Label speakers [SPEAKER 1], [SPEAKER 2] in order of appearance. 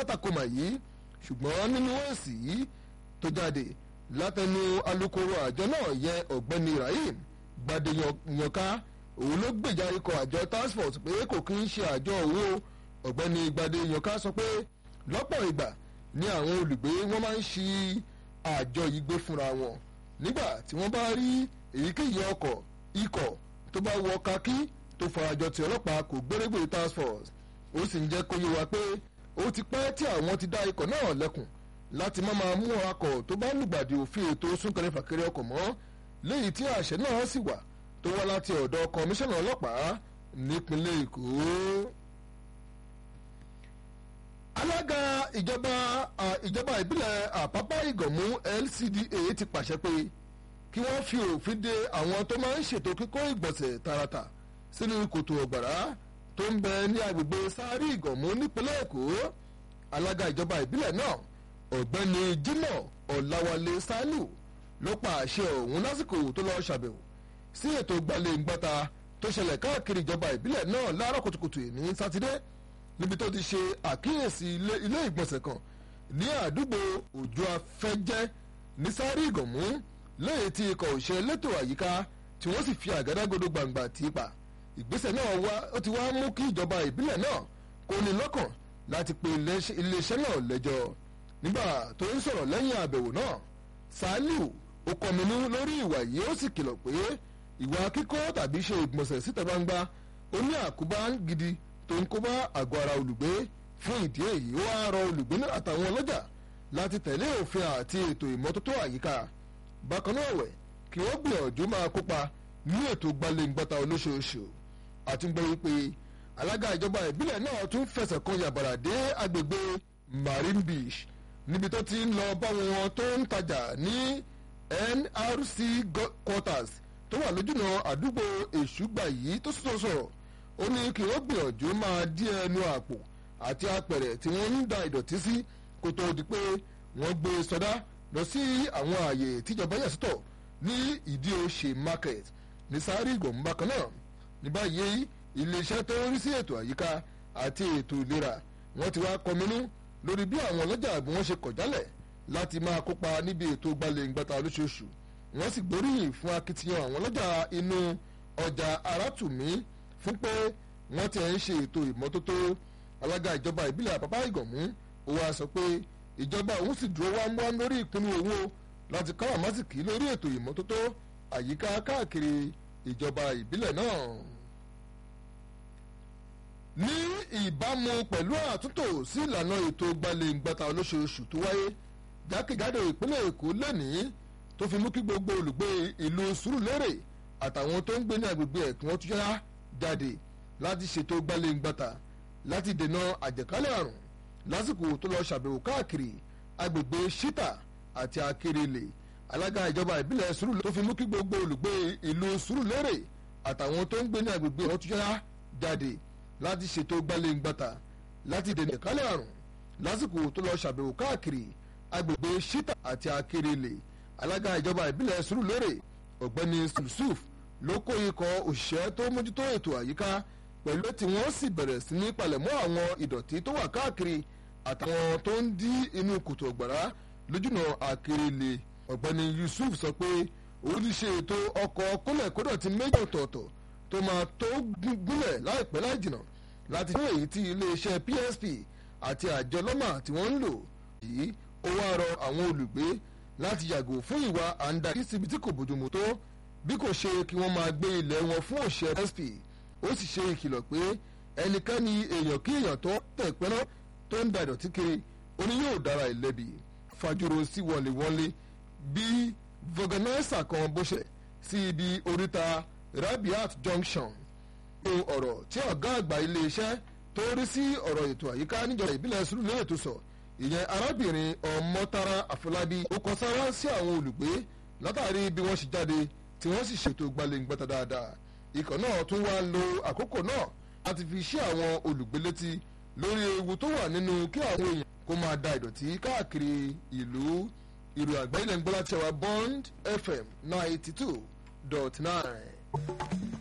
[SPEAKER 1] alátakò mà yìí ṣùgbọ́n nínú èsì yìí tó jáde látẹnu alukoro àjọ náà yẹ ọ̀gbẹ́ni rahim gbadeyanka òun ló gbèjà ikọ̀ àjọ task force pé kò kí ń ṣe àjọ owó ọ̀gbẹ́ni gbadeyanka sọ pé lọ́pọ̀ ìgbà ni àwọn olùgbé wọn máa ń ṣi àjọ yìí gbé fúnra wọn nígbà tí wọ́n bá rí èyíkéyìí ọkọ̀ ikọ̀ tó bá wọ kakí tó farajọ tí ọlọ́pàá kò gbérégbè task force ó sì ń jẹ́ kó yé wa pé ó ti pẹ́ tí àwọn ti dá ikọ̀ náà lẹ́kùn láti má máa mú akọ̀ tó bá lùgbàdì òfin ètò súnkẹrẹ fàkẹrẹ ọkọ̀ mọ́ léyìí tí àṣẹ náà sì wà tó wá láti ọ̀dọ̀ kọmíṣánná ọlọ́pàá nípínlẹ̀ èkó. alága ìjọba ìjọba ìbílẹ̀ àpápá ìgànmú LCDA ti pàṣẹ pé kí wọ́n fi òfin de àwọn tó máa ń ṣètò kíkó ìgbọ̀nsẹ̀ tààràtà sínú kòtò ọ̀gbàrá tó ń bẹ ní agbègbè sáré ìgànmú nípínlẹ̀ èkó alága ìjọba ìbílẹ̀ náà ọ̀gbẹ́ni jimoh ọ̀làwálé saliu ló pa àṣẹ ọ̀hún lásìkò tó lọ́ọ́ ṣàbẹ̀wò sí ètò gbalẹ̀ngbàta tó ṣẹlẹ̀ káàkiri ìjọba ìbílẹ̀ náà láàárọ̀ kùtùkùtù ní sátidé níbi tó ti ṣe àkíyèsí ilé ìgbọ̀nsẹ̀ kan ní àdúgbò òjò afẹ́jẹ́ ní sáré ìgànmú lẹ́yìn tí ikọ̀ òṣè elétò àyíká tí wọ́n sì fi àgádágodo gbàǹgbà tì í pa ìgbésẹ̀ náà wá ó ti wá mú kí ìjọba ìbílẹ̀ náà kó ní lọ́kàn láti pe iléeṣẹ́ náà lẹ́jọ́ nígbà tó ń sọ̀rọ̀ lẹ́yìn àbẹ̀wò náà saliu ó kọminú lórí ìwà yìí ó sì kìlọ̀ pé ìwà kíkọ́ tàbí ṣe ìgbọ̀nsẹ̀ síta gbangba ó ní àkóbá gidi tó ń kóbá àgọ́ ara olùgbé fún ìdí èyí ó wá rọ olùgbé náà àtàwọn ọlọ́jà láti tẹ̀lé òfin àti ètò ìmọ́tótó àyíká bákan náà wẹ̀ kí wọ́n gbìyànjú máa kópa ní ètò gbalẹ̀ngbàta olóṣooṣù àtúngbẹ́ wípé alága ìjọba ìbílẹ̀ náà tún fẹsẹ̀ kan yàbàrà dé agbègbè marine beach níbi tó ti ń lọ báwọn tó ń tajà ní nrc quarters tó wà lójúnà àdúgbò èṣùgbà yìí tó sọ sọ̀rọ̀ ó ní kí wọ́n gbìyànjú máa dí ẹnu àpò àti apẹ̀rẹ̀ tí wọ́n ń da ìdọ̀tí sí kó tó di pé wọ́n gbé sọdá lọ sí àwọn ààyè tíjọba yà sọ́tọ̀ ní ìdí òṣè market ní sáré ìgbọ̀nba kan náà ní báyìí iléeṣẹ́ tó ń rí sí ètò àyíká àti ètò ìlera wọ́n ti wá kọminú lórí bí àwọn ọlọ́jà bí wọ́n ṣe kọ̀ jálẹ̀ láti máa kópa níbi ètò gbalẹ̀ngbàta lóṣooṣù wọ́n sì gbóríyìn fún akitiyan àwọn ọlọ́jà inú ọjà arátùmí fún pé wọ́n ti ń ṣe ètò ìmọ́tótó alága ìjọba ìbílẹ̀ àpapá ìgànmú ó wá sọ pé ìjọba òun sì dúró wámúwám lórí ìpinnu owó láti káwà másìkì lórí ètò ìmọ́tótó àyíká káàkiri ìjọba ìbílẹ̀ náà ní ìbámu pẹ̀lú àtúntò sí ìlànà ètò gbalẹ̀ngbàta olóṣooṣù tó wáyé jákèjádò ìpínlẹ̀ èkó lẹ́nìí tó fi mú kí gbogbo olùgbé ìlú sùúrùlérè àtàwọn tó ń gbé ní agbègbè ẹ̀ kí wọ́n tún yá jáde láti ṣètò gbalẹ̀ngbàta láti dènà àjẹkálẹ̀ àrùn lásìkò tó lọ ṣàbẹ̀wò káàkiri agbègbè ṣítà àti akérèlè alága ìjọba ìbílẹ̀ sùúrùlérè tó fi mú kí gbogbo olùgbé ìlú sùúrùlérè àtàwọn tó ń gbé ní agbègbè ẹ̀ wọ́n tún yá jáde láti ṣètò gbalẹ̀ngbàtà láti dènà ìkálẹ̀ àrùn lásìkò tó lọ ṣàbẹ̀wò káàkiri agbègbè ṣítà àti akérèlè alága ìjọba ìbílẹ̀ sùúrùlérè ọ̀gbẹ́ni yusuf ló kó ikọ̀ òṣìṣẹ́ tó mójútó ètò àyíká pẹ̀lú tí wọ́n sì bẹ̀rẹ̀ sí ní palẹ̀mọ́ àwọn ìdọ̀tí tó wà káàkiri àtàwọn tó ń dí inú kòtò ọ̀gbàrá lójúnà akérèlè ọ̀gbẹ́ni yusuf sọ pé òun ti ṣe ètò ọkọ̀ kólẹ̀kódọ̀tí méjì ọ̀tọ̀ọ̀tọ̀ tó máa tó gúnlẹ̀ láìpẹ́ láì jìnnà láti fún èyí tí iléeṣẹ́ PSP àti àjọ lọ́mà tí wọ́n ń lò yìí ó wá rọ àwọn olùgbé láti yàgò fún ìwà àǹdarí síbi tí kò bójúmu tó bí kò ṣe kí wọ́n máa gbé ilẹ̀ wọn fún òṣìṣẹ́ PSP ó sì ṣe ìkìlọ̀ pé ẹnikẹ́ni èèyàn kí èèyàn tó tẹ̀ pẹ́ná tó ń da ìdọ̀tí kiri ó ní yóò dára ìlẹ́bi fàjúrò sí wọléwọlé bí vọgànáísà kan bó ṣe sí ibi oríta rabiat junction ní ọ̀rọ̀ tí ọ̀gá àgbà iléeṣẹ́ tó rí sí ọ̀rọ̀ ètò àyíká níjọba ìbílẹ̀ Sùúrùlérè tó sọ ìyẹn arábìnrin ọmọtara àfọlábí ó kọ sára sí àwọn olùgbé látàrí bí wọ́n ṣe jáde tí wọ́n sì ṣètò gbalẹ̀ngbẹ́ta dáadáa ikọ̀ náà tún wá lo àkókò náà láti fi ṣe àwọn olùgbé létí lórí ewu tó wà nínú kí àwọn èèyàn kó máa da ìdọ̀tí káàkiri ìlú ìròyìn àgbáyé lẹ́ngbọ́n láti ṣẹ̀wá Bond FM ninety two dot nine.